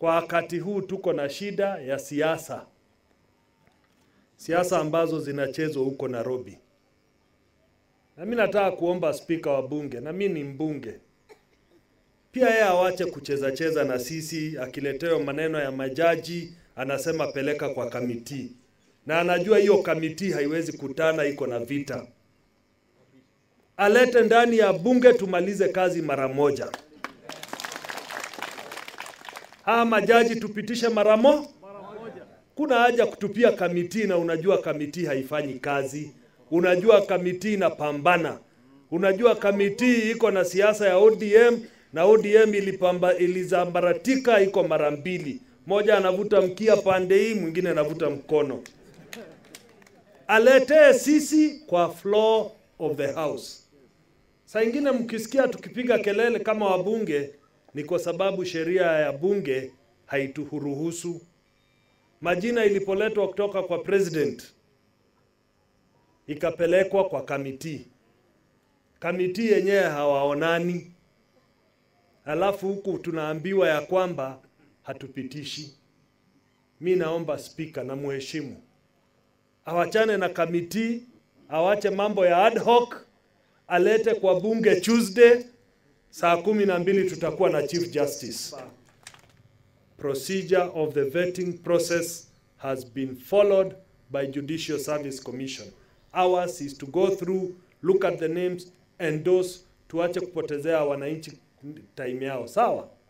kwa wakati huu tuko na shida ya siasa, siasa ambazo zinachezwa huko Nairobi. Na mimi nataka kuomba spika wa bunge, na mimi ni mbunge pia, yeye awache kucheza cheza na sisi. Akiletewa maneno ya majaji anasema peleka kwa kamiti, na anajua hiyo kamiti haiwezi kutana, iko na vita. Alete ndani ya bunge tumalize kazi mara moja. Haya majaji tupitishe mara mo. Kuna haja kutupia kamiti, na unajua kamiti haifanyi kazi. Unajua kamiti inapambana. Unajua kamiti iko na siasa ya ODM na ODM ilipamba, ilizambaratika iko mara mbili, moja anavuta mkia pande hii, mwingine anavuta mkono. Aletee sisi kwa floor of the house. Saa ingine mkisikia tukipiga kelele kama wabunge ni kwa sababu sheria ya bunge haituruhusu. Majina ilipoletwa kutoka kwa president ikapelekwa kwa kamiti, kamiti yenyewe hawaonani, alafu huku tunaambiwa ya kwamba hatupitishi. Mi naomba spika na muheshimu awachane na kamiti, awache mambo ya ad hoc, alete kwa bunge Tuesday saa kumi na mbili tutakuwa na Chief Justice. Procedure of the vetting process has been followed by Judicial Service Commission. Ours is to go through, look at the names, endorse, tuache kupotezea wananchi time yao. Sawa?